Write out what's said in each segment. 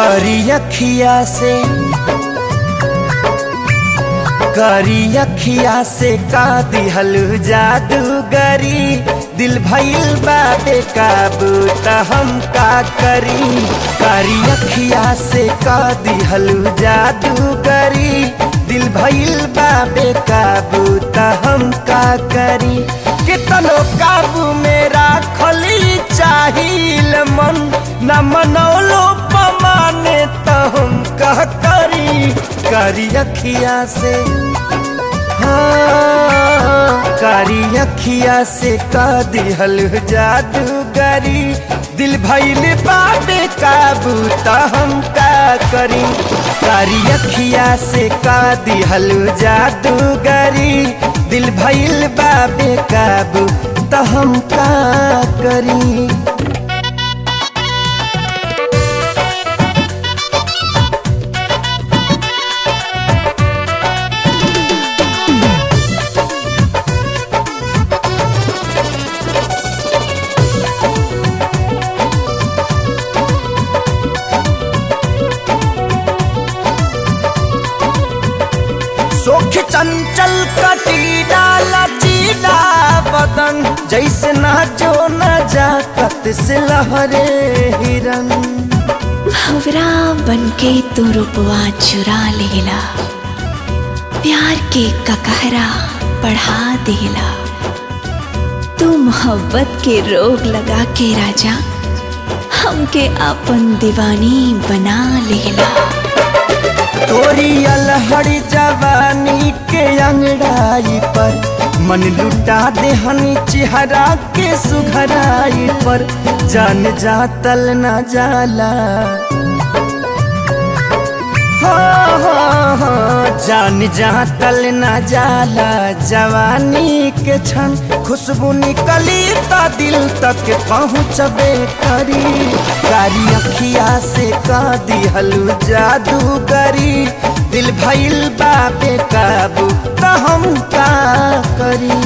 करी अखिया से करी अखिया से का दिहल जादूगरी दिल भइल बा बेकाबू त हम का करी करी अखिया से का दिहल जादूगरी दिल भइल बा बेकाबू त हम का करी कितनो काबू में राखली चाहिल मन न मनौलो पमाने त हम का करी करी अखिया से हाँ, कारी अखिया से का दिहल जादूगरी दिल भइल बाबे काबू त हम का करी कारी अखिया से का दिहल जादूगरी दिल भइल बाबे काबू त हम का करी सोख चंचल कटीला लचीला बदन जैसे ना जो न जाकत से लहरे हिरन भवरा बनके तू रुपवा चुरा लेला प्यार के ककहरा बढ़ा देला तू मोहब्बत के रोग लगा के राजा हमके अपन दीवानी बना लेला तोरी अलहड़ी जवानी के अंगड़ाई पर मन लुटा देहनी चेहरा के सुघराई पर जान जातल न जाला हो, हो, हो, जान जातल न जाला जवानी के क्षण खुशबू निकली त दिल तक पहुँचबे करी कारी अखिया से का दिहलू जादूगरी दिल भइल बाबे काबू त हम का करी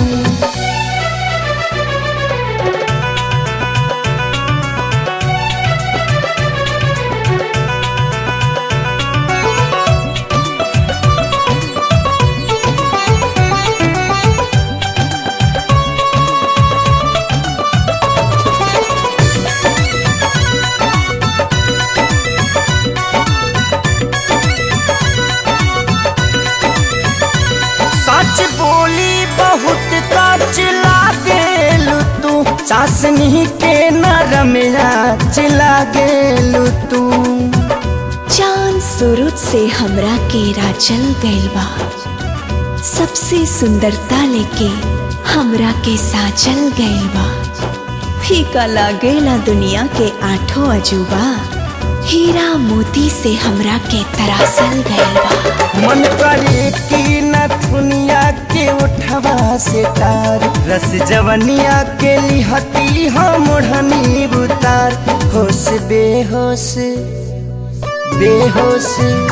सच बोली बहुत कच लागेलू तू चासनी के नरमिया चिला गेलू तू चांद सूरज से हमरा के राचल गइल बा सबसे सुंदरता लेके हमरा के साचल गइल बा फीका लागेला दुनिया के आठों अजूबा हीरा मोती से हमरा के तरासल गइल बा मन करे की न दुनिया के उठवा से तार रस जवनिया के लिहती हम ओढ़नी बुतार होश बेहोश बेहोश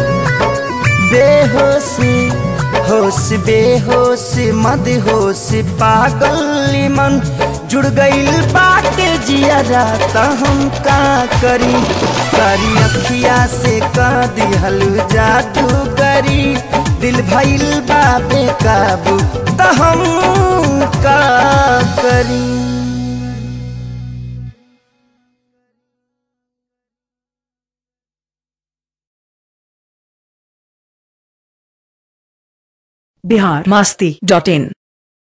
बेहोश होश बेहोश मद होश पागल मन जुड़ गईल बाटे जिया त हम का करी करी अखिया से का दिहल जादू करी दिल भइल बाबे काबू त हम का करी बिहार मास्ती डॉट इन